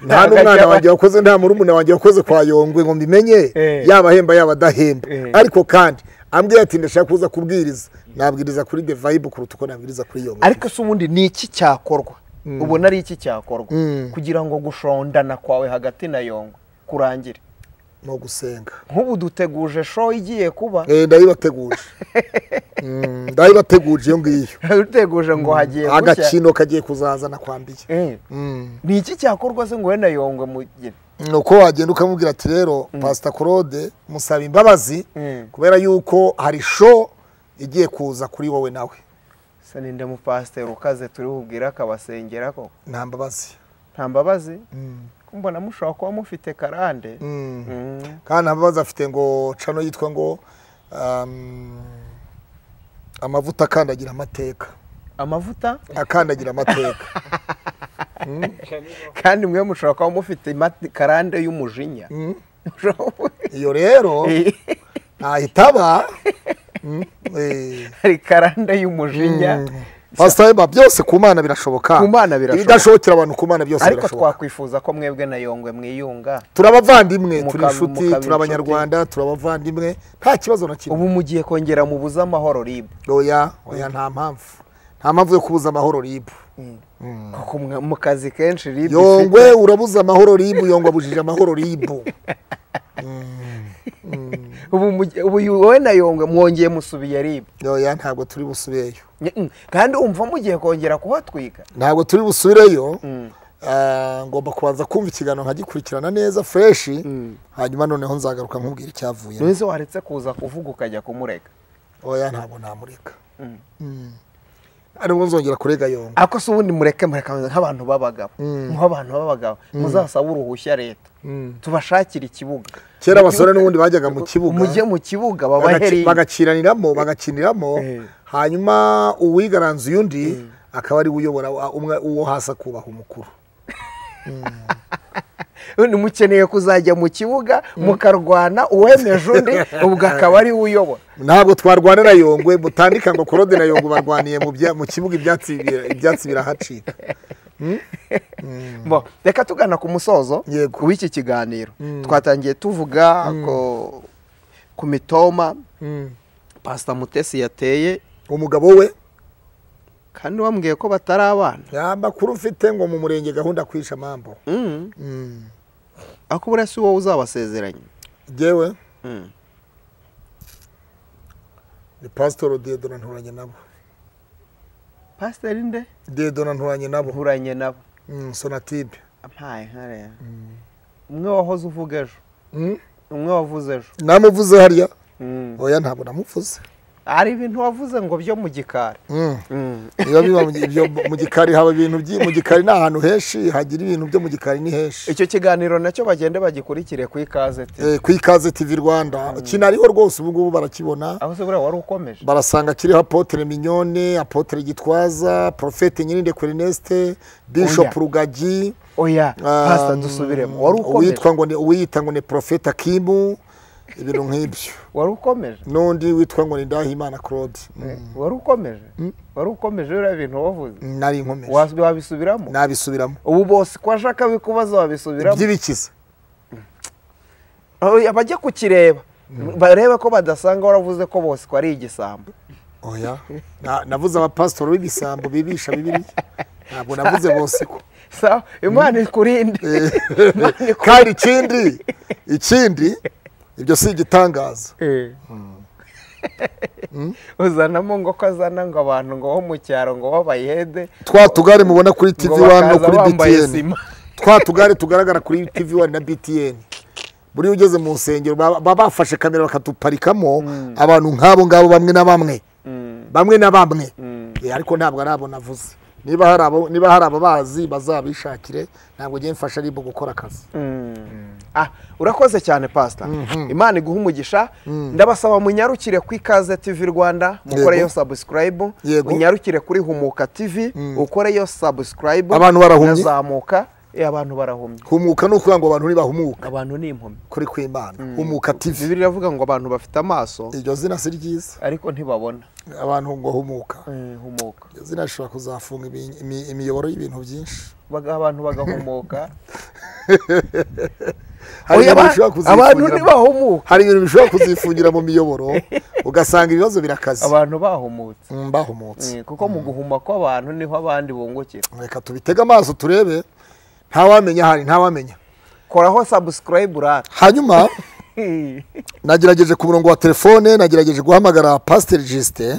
S1: nta n'umwana wanjye wakoze nta murumuna wanjye wakoze kwa yongwe ngo mbimenye
S2: Eh.
S1: yaba ahemba yaba adahemba
S2: Eh.
S1: ariko kandi ambwiye ati ndashaka kuza kubwiriza nabwiriza kuri the vibe kuruta uko nabwiriza kuri yongwe
S2: ariko se ubundi ni iki cyakorwa ubona ari iki cyakorwa
S1: Mm.
S2: kugira ngo gushondana kwawe hagati na yongo kurangire
S1: ni ugusenga
S2: nk'ubu duteguje show igiye kuba
S1: Eh, ndayibateguje Mm, ndayibateguje iyo ngiyo
S2: duteguje ngo hagiye gucya
S1: agakino kagiye kuzazana kwambiye
S2: Eh,
S1: Mm.
S2: ni iki cyakorwa se ngo we na yongwe mugire
S1: ni uko wagenda ukamubwira ati rero pasita claude musaba imbabazi
S2: Mm.
S1: kubera yuko hari show igiye kuza kuri wowe nawe
S2: se ninde mupasiteri ukaze turi bubwire akabasengera ko
S1: nta mbabazi
S2: nta mbabazi
S1: Mm.
S2: mbona mushobora kuba mufite karande
S1: Mm.
S2: Mm.
S1: kandi nta mbabazi afite ngo cano yitwa ngo um, amavuta akandagira amateka
S2: amavuta
S1: akandagira amateka
S2: kandi mwe mushobora kuba mufite imati- karande y'umujinya
S1: Mm.
S2: Mushobora kuba-
S1: iyo rero ntahita aba Mm, eh.
S2: hari karande y'umujinya
S1: pasita wema byose ku mana birashoboka
S2: Ku Mana birashoboka.
S1: ibidashobokera abantu ku mana byose
S2: ariko
S1: birashoboka
S2: twakwifuza ko mwebwe na yongwe mwiyunga
S1: turi abavandimwe turi
S2: Mukaba-
S1: inshuti
S2: mukaba
S1: turi abanyarwanda turi abavandimwe nta kibazo na kimwe
S2: ubu mugiye kongera mubuze amahoro rib
S1: oya oya nta mpamvu nta mpamvu yo kubuza amahoro ribu
S2: kuko mwa- mu kazi kenshi rib
S1: yongwe urabuza amahoro ribu yongwe abujije amahoro ribu
S2: ubu mugi- ubu yu- wowe na yongwe mwongeye musubiye rib
S1: oya ntabwo turi busubireyo
S2: kandi umva mugiye kongera kuhatwika
S1: ntabwo turi busubireyo Ah, ngomba kubanza kumva ikiganiro nkagikurikirana neza fureshi hanyuma noneho nzagaruka nkubwira icyavuyemo
S2: ntuzi waretse kuza kuvuga ukajya kumureka
S1: oya ntabwo namureka ariwo nzongera kurega yongo
S2: ariko se ubundi mureke mureka nk'abantu b'abagabo nk'abantu b'abagabo muzasabe uruhushya leta tubashakire ikibuga
S1: kera abasore n'ubundi bajyaga mu kibuga
S2: mujye mu kibuga
S1: bagaci-
S2: babaheri
S1: bagakiraniramo bagakiniramo
S2: Eh.
S1: hanyuma uwigaranza uyundi akaba ari we uyobora wa- umwe uwo hasi akubaha umukuru
S2: ubundi mukeneye kuzajya mu kibuga mukarwana uwemeje undi ubwo akaba ari we uyobora
S1: ntabwo twarwanira yongwe mutandika ngo korode na yongwe barwaniye mu bya- mu kibuga ibyatsi bira- ibyatsi birahacika
S2: Bo, reka tugana ku musozo
S1: Yego.
S2: w'iki kiganiro twatangiye tuvuga ko- ku mitoma pasita mutesi yateye
S1: umugabo we
S2: kandi wambwiye ko batari abana
S1: nta makuru mfite ngo mu murenge gahunda kwisha amambo
S2: Mm.
S1: Mm.
S2: ariko buriya si wowe uzabasezeranya
S1: jewe
S2: Mm.
S1: ni pasitoro diedona nturanye nabo
S2: pasiteri nde
S1: diedona nturanye nabo
S2: nkuranye nabo
S1: Mm, sonatibe
S2: ampaye nkareba umwe wahoze uvuga ejo
S1: Mm.
S2: umwe wavuze ejo
S1: namuvuze hariya oya ntabwo namuvuze
S2: hari ibintu wavuze ngo byo mu gikari
S1: Mm. biba biba mu gi- ibyo mu gikari haba ibintu byi mu gikari ni ahantu henshi hagira ibintu byo mu gikari ni henshi
S2: icyo kiganiro nacyo bagende bagikurikire ku ikaze te
S1: Eh, ku ikaze tv rwanda kinariho rwose ubu ngubu barakibona
S2: aho se buriya wari ukomeje
S1: barasanga kiriho apotere minyone apotere gitwaza porofete nyirinde kurineste bishop
S2: Oya.
S1: rugagi
S2: oya
S1: ah,
S2: pasita dusubiremo wari ukomeje
S1: uwitwa ngo ni uwiyita ngo ni porofete akimu ibintu nk'ibyo
S2: wari ukomeje
S1: n'undi witwa ngo ni ndahimana claude Mm.
S2: wari ukomeje wari ukomeje biriya bintu wavuze
S1: nari inkomeje
S2: Wa- wabisubiramo
S1: nabisubiramo
S2: ubu bose ko ashaka bikubaza wabisubiramo
S1: by'ibikiza
S2: Oya, bajye kukireba barebe ko badasanga waravuze ko bose ko ari igisambo
S1: oya Na- navuze abapasitori b'ibisambo bibisha bibiri ntabwo navuze bose ko
S2: sawa imana ikurinde Imana ikurinde.
S1: kandi ikindi ikindi ibyo si igitangaza
S2: uzanamo ngo ko azana ngo abantu ngo bo mu cyaro ngo babayede
S1: twa tugare mubona kuri tv
S2: ngo
S1: 1 no
S2: bakaza
S1: kuri
S2: bambaye
S1: btn
S2: sima
S1: twa tugare tugaragara kuri tv 1 na btn buriya ugeze mu nsengero baba baba bafashe kamera bakaduparikamo abantu nk'abo ngabo bamwe na bamwe bamwe na bamwe Eh, ariko ntabwo ari abo navuze niba hari abo niba hari ababazi bazabishakire ntabwo ngiye mfasha aribo gukora akazi
S2: Ah, urakoze cyane pasita imana iguha umugisha ndabasaba munyarukire ku ikaze tv rwanda mukoreyo sabusikarayibu
S1: Yego.
S2: munyarukire kuri humuka tv ukoreyo sabusikarayibu
S1: Abantu barahumye?
S2: nazamuka Eh, abantu barahumye
S1: humuka ni ukuvuga ngo abantu ntibahumuka
S2: abantu ni impumyi
S1: kuri kw'imana humuka tv
S2: bibiri iravuga ngo abantu bafite amaso
S1: iryo zina si ryiza
S2: ariko ntibabona
S1: abantu ngo humuka
S2: Eh, humuka
S1: iryo zina rishobora kuzafunga ibi- imi- imiyoboro y'ibintu byinshi
S2: Baga- abantu bagahumuka
S1: hari
S2: Oya,
S1: ibintu
S2: aba-
S1: bishobora
S2: abantu
S1: kuzifungiramo-
S2: ntibahumuka
S1: hari ibintu bishobora kuzifungira mu miyoboro ugasanga ibibazo birakaze
S2: abantu bahumutse
S1: Mm, bahumutse
S2: Eh, kuko mu guhuma kw'abantu niho abandi bungukira
S1: reka tubitege amaso turebe ntawamenya hari ntawamenya
S2: koraho sabusikarayibu rata
S1: hanyuma nagerageje ku murongo wa telefone nagerageje guhamagara pasiteri jisite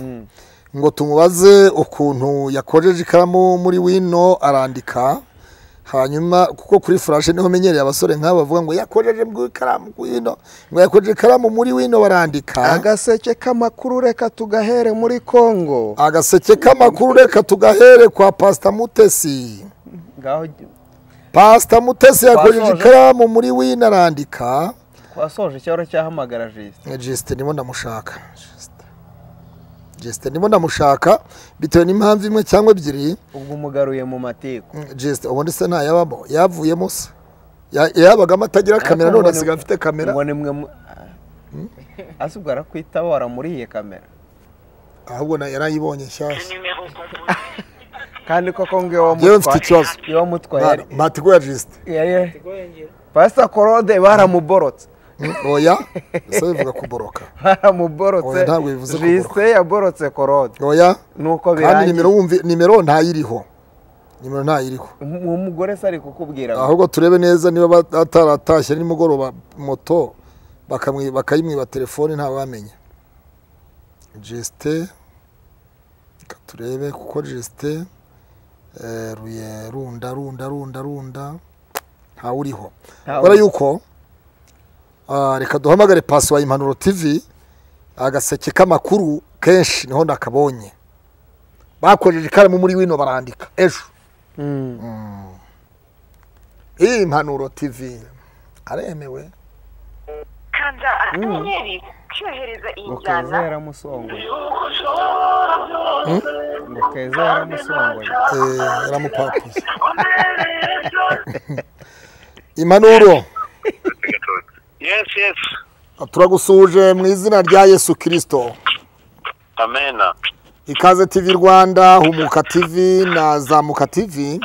S1: ngo tumubaze ukuntu yakojeje ikaramu muri wino arandika hanyuma kuko kuri furashe niho menyereye abasore nk'aba bavuga ngo yakojeje mu ikaramu wino ngo yakojeje ikaramu muri wino barandika
S2: agaseke k'amakuru reka tugahere muri kongo
S1: agaseke k'amakuru reka tugahere kwa pasita mutesi
S5: ngaho
S1: pasita mutesi yakojeje
S5: Twasoje.
S1: ikaramu muri wino arandika
S5: twasoje icyahora cyahamagara jisite
S1: Eh, Justin ndimo ndamushaka Justin. Justin ndimo ndamushaka bitewe n'impamvu imwe cyangwa ebyiri
S5: ubwo umugaruye mu mateko
S1: Mm, Justin ubundi se ntayabamo yavuyemo se Ya- yabagamo atagira kamera none asigaye afite kamera
S5: ngo ni mwe mu- hasi ubwo arakwita waramuriye kamera
S1: ahubwo na- yarayibonye nshyashya
S5: kandi koko ngewe
S1: yewe mfite
S5: wamutwaye
S1: ikibazo
S5: wamutwaye
S1: Mwana, matiko ya Justin
S5: yari
S4: Rwengera.
S5: pasita korode baramuborotse
S1: oya se bivuga kuboroka
S5: baramuborotse
S1: Oya, ntabwo bivuze
S5: jisite yaborotse korode
S1: oya
S5: nuko
S1: kandi nimero
S5: birangiye
S1: wumvi nimero ntayiriho nimero ntayiriho
S5: uwo mugore se ari kukubwira
S1: ahubwo turebe neza niba bat- ataratashye nimugoroba moto bakamwi- bakayimwiba telefone ntawamenya jeste reka turebe kuko jeste eh, ruye runda runda runda runda ntawuriho
S5: Ntawe.
S1: kubera yuko ah, reka duhamagare pasi wa impanuro tv agaseke k'amakuru kenshi niho nakabonye bakojeje ikaramu muri wino barandika ejo
S5: Mm.
S1: iyi impanuro tv aremewe
S3: kanda akanyenyeri ukohereza iyi
S5: ngo keza
S3: njyana
S5: yaramusongoye ngo keza yaramusongoye
S1: Eh, yaramupapuye impanuro
S3: yesi yesi
S1: turagusuhuje mu izina rya yesu kirisito
S3: amena
S1: ikaze tv rwanda humuka tv na zamuka tv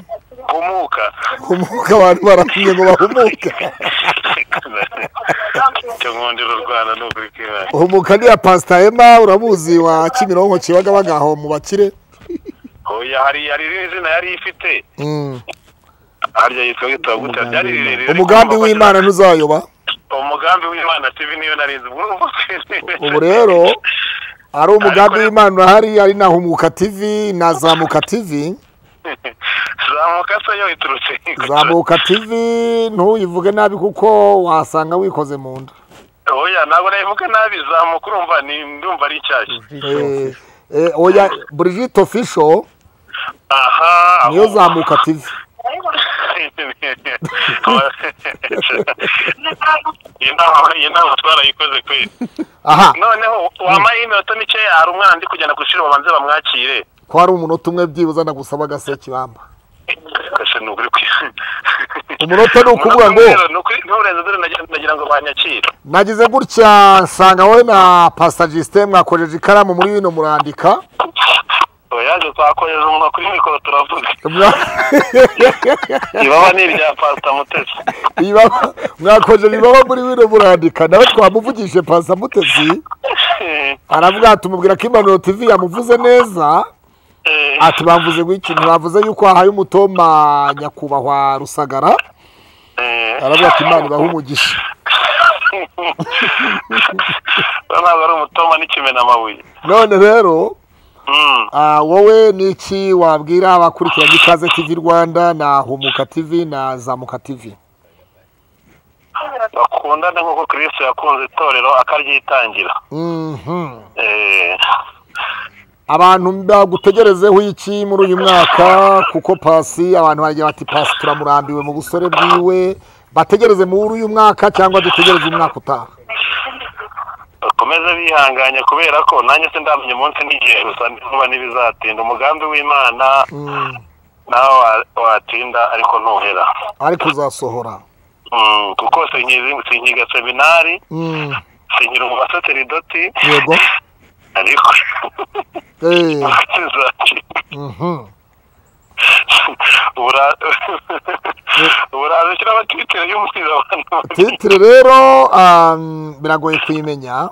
S3: humuka
S1: humuka abantu barambye ngo bahumuke
S3: icyo nkundira u rwanda ni ukuri kw'ibanga
S1: humuka niya pasita ema uramuzi wa kimironko kibagabaga aho mu bakire
S3: oya hari hari irindi zina yari ifite
S1: Mm.
S3: harya yitwa witwa gutya ryari rirerire
S1: umugambi w'imana ntuzayoba
S3: umugambi w'imana tv niyo narinzi ubu
S1: ubu rero ari umugambi w'imana urahari ari na humuka tv na zamuka tv
S3: zamuka se yo iturutse
S1: zamuka tv ntuyivuge nabi kuko wasanga wikoze mu nda
S3: oya ntabwo nayivuga nabi zamuka urumva ni ndumva ari nshyashya
S1: Eh, eh, oya brigitte official
S3: aha
S1: niyo zamuka tv
S3: iyi nama iyi nama twarayikoze kweri
S1: aha
S3: noneho wampaye iminota mike hari umwana ndi kujyana ku ishuri babanze bamwakire
S1: ko hari umunota umwe byibuze nagusaba agaseke bamba
S3: Ese ni ukuri kwi
S1: Umunota ni ukuvuga ngo-
S3: Umunota ni ukuri- nturenze dore nagira- nagira ngo banyakire
S1: nagize gutya nsanga wowe na pasita jisite mwakojeje ikaramu muri bino murandika
S3: oyaje twakohereza umunwa kuri mikoro turavuga
S1: Mwa-
S3: ibaba ni irya pasita mutesi
S1: Ibaba- mwakojeje ibaba muri bino murandika nawe twamuvugije pasita mutezi aravuga tumubwira ko impanuro tv yamuvuze neza
S3: Eh,
S1: ati bamvuze iki ntibavuze yuko wahaye umutoma nyakubahwa rusagara
S3: eh.
S1: aravuga ati imana ibahe umugisha
S3: we ntabwo ari umutoma n'ikimenamabuye
S1: none rero
S3: Mm.
S1: ah, wowe ni iki wabwira abakurikiranye ikaze tv rwanda na humuka tv na zamuka tv
S3: bakundane nk'uko kirisito yakunze itorero akaryitangira
S1: Mhm.
S3: Eh,
S1: abantu bagutegerezeho iki muri uyu mwaka kuko pasi abantu baragira bati pasi turamurambiwe mu busore bwiwe bategereze muri uyu mwaka cyangwa dutegereze umwaka utaha
S3: bakomeze bihanganye kubera ko nanjye sindamenya umunsi n'igihe gusa niba n'ibizatinda umugambi w'imana
S1: Mm.
S3: nawe wa- watinda ariko ntuhera
S1: ariko uzasohora
S3: Mm, kuko sinkizi- sinkiga seminari
S1: Mm.
S3: sinkira umubasaseridoti
S1: yego
S3: ariko
S1: Eh.
S3: kizakira
S1: Mhm.
S3: uraza ushyira amatitire y'umusizi abantu
S1: titire rero um, biragoye kuyimenya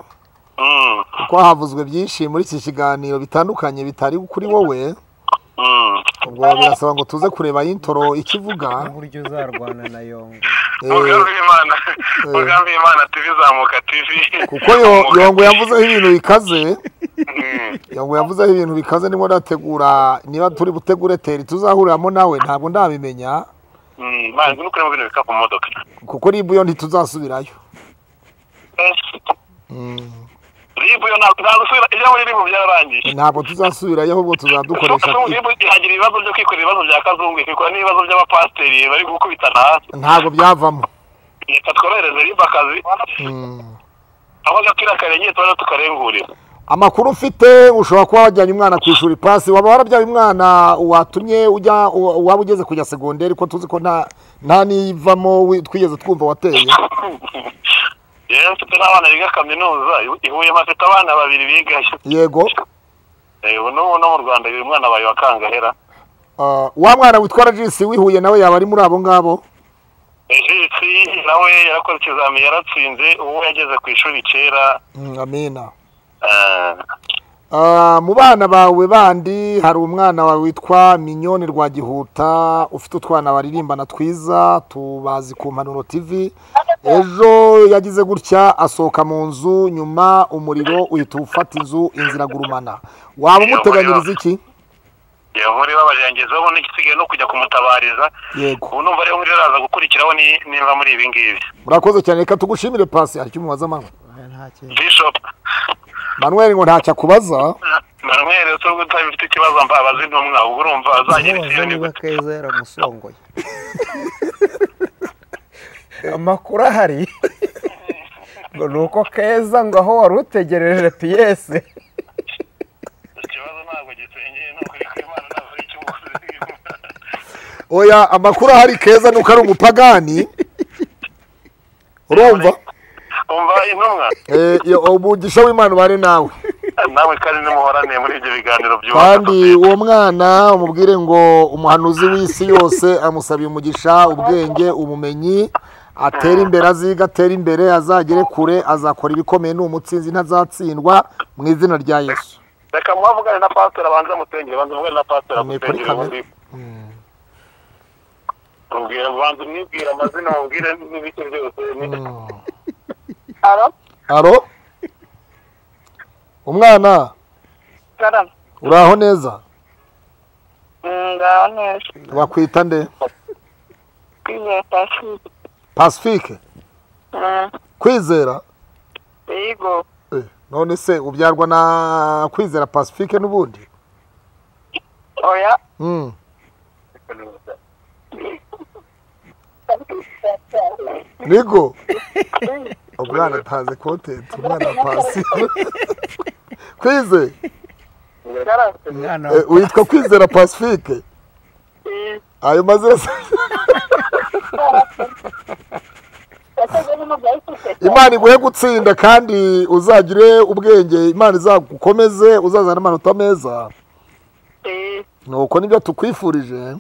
S3: Mm,
S1: kuko havuzwe byinshi muri iki kiganiro bitandukanye bitari kuri wowe
S3: mm.
S1: ubwo birasaba ngo tuze kureba intoro ikivuga
S5: uburyo uzarwana na yongo
S1: eh,
S3: umugambi w'imana umugambi w'imana tivi zamuka tivi
S1: kuko yo- yongo yavuzeho ibintu bikaze
S3: Mm.
S1: yongo yavuzeho ibintu bikaze ndimo ndategura niba turi butegure teri tuzahuriramo nawe ntabwo ndabimenya
S3: Mm, manzi nukuremo bino bikapu mu modoka
S1: kuko ribu yo ntituzasubirayo
S3: ribu yo ntabwo ntabwo ibyo muri ribu byararangiye
S1: ntabwo tuzasubirayo ahubwo tuzadukoresha
S3: Nubwo
S1: kwiga.
S3: ribu ihagira ibibazo byo kwikorera ibibazo bya kazungu ikikora n'ibibazo by'abapasiteri bari gukubitana hasi
S1: ntabwo byavamo
S3: reka tworohereze ribu akazi aho gakira karengeye tubaze tukarengurira
S1: amakuru ufite ushobora kuba wajyanye umwana ku ishuri pasi waba warabyaye umwana watumye ujya waba ugeze kujya segonderi ko tuzi ko nta nta n'ivamo wi- twigeze twumva wateye
S3: rero mfite n'abana biga kaminuza i- i Huye mfite abana babiri bigayo
S1: yego
S3: Eh, ubu n'ubu no mu rwanda uyu mwana wawe wa kangahera
S1: Ah, wa mwana witwa ragisi wihuye nawe yaba ari muri abo ngabo
S3: ejisi nawe yarakoze ikizami yaratsinze uwo yageze ku ishuri kera
S1: Mm, amina
S3: eh,
S1: Ah, mu bana bawe bandi hari umwana wawe witwa minyoni rwagihuta ufite utwana baririmbana twiza tubazi ku mpanuro tv ejo yagize gutya asohoka mu nzu nyuma umuriro uhita ufata inzu inzira agurumana waba umuteganyiriza iki
S3: iyo muri babajangiza ubu n'igisigaye no kujya kumutabariza
S1: yego
S3: ubu numva rero muri araza gukurikiraho ni- nimba muri ibi ngibi
S1: murakoze cyane reka tugushimire pasi hari icyo umubaza mama
S3: bishop
S1: manuel ngo ntacyo akubaza
S3: manuel usa utabifite ikibazo mbabaza intumwa ubwo urumva azagera i siyoni
S5: niba keza yaramusongoye amakuru ahari ngo ni uko keza ngo aho wari utegereje piyese
S3: ikibazo ntabwo gisengeye ni ukuri kw'imana ntabwo ari icy'umukozi
S1: oya amakuru ahari keza nuko ari umupagani urumva
S3: umva intumwa
S1: Eh, iyo- umugisha w'imana ubare nawe
S3: namwe kandi nimuhorane muri ibyo biganiro byubaka
S1: kandi uwo mwana umubwire ngo umuhanuzi w'isi yose amusabiye umugisha ubwenge ubumenyi atere imbere aziga atere imbere azagere kure azakora ibikomeye ni umutsinzi ntazatsindwa mu izina rya yesu
S3: reka muhavugane na pasiteri abanza musengere banza muvugane na pasiteri
S1: Ni kuri
S3: agusengere
S1: kamere.
S3: ubundi mubwira banza umwibwire amazina mubwire n'ibiki byose ni-
S6: Alo,
S1: aro umwana
S6: garama.
S1: uraho neza
S6: Ngaho neza.
S1: bakwita nde
S6: Kwizera Pacifique.
S1: pasifike
S6: Mm,
S1: kwizera
S6: Yego.
S1: Eh, none se ubyarwa na kwizera pasifike n'ubundi
S6: Oya.
S1: Mm. niko umwana atazi kontenti umwana pasi kwize
S6: Garama.
S5: umwana
S1: eh, witwa kwizera pacifique ayo mazina se-
S6: Yakoze n'umugabo ufite.
S1: imana iguhe gutsinda kandi uzagire ubwenge imana izagukomeze uzazana amanota meza
S6: Eh,
S1: nuko nibyo tukwifurije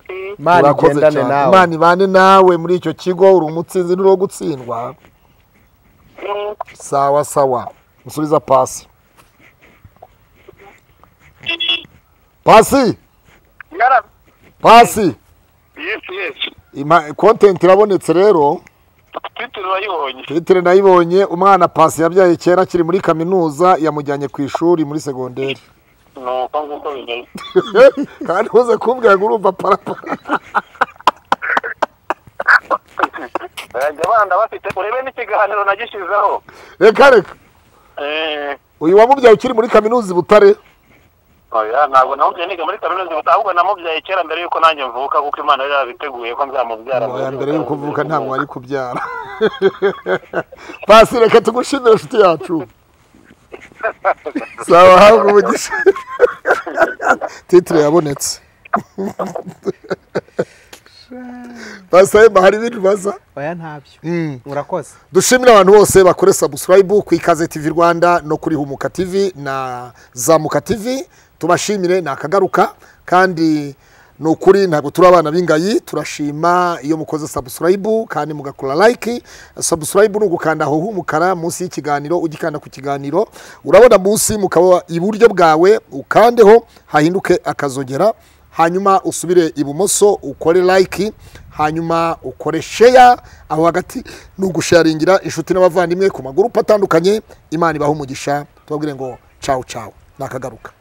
S6: eh,
S5: imana
S1: Urakoze
S5: igendane
S1: cyane.
S5: nawe
S1: imana ibane nawe muri icyo kigo uri umutsinzi n'uri uwo gutsindwa
S6: eh,
S1: sawa sawa musubiza pasi pasi
S6: garama.
S1: pasi
S3: yesi yesi
S1: Ima- kontenti irabonetse rero
S3: titiri urayibonye
S1: titire nayibonye umwana pasi yabyaye kera akiri muri kaminuza yamujyanye ku ishuri muri segonderi
S3: ni uko nguko bimeze
S1: kandi uze kumbwira ngo urumva parapara
S3: bajya abana bafite urebe n'ikiganiro nagishyizeho
S1: reka reka
S3: Eh,
S1: uyu wamubyaye ukiri muri kaminuza i butare
S3: oya ntabwo namubyaye niga muri kaminuza gusa ahubwo namubyaye kera mbere y'uko nanjye mvuka kuko imana yari yarabiteguye ko nzamubyara
S1: Oya, mbere y'uko uvuka ntabwo wari kubyara pasi reka tugushimire inshuti yacu sawa habwa umugisha titire yabonetse pasi ayemba hari ibintu baza
S5: oya ntabyo urakoze
S1: dushimira abantu bose bakore subscribe ku ikaze tv rwanda no kuri humuka tv na zamuka tv tubashimire ni akagaruka kandi ni ukuri ntabwo turi abana b'ingayi turashima iyo mukoze subscribe kandi mugakora like subscribe ni ugukanda aho h'umukara munsi y'ikiganiro ugikanda ku kiganiro urabona munsi mukaba iburyo bwawe ukandeho hahinduke akazogera hanyuma usubire ibumoso ukore like hanyuma ukore share aho hagati ni ugusharingira inshuti n'abavandimwe ku magurupe atandukanye imana ibaha umugisha tubabwire ngo cawu cawu nakagaruka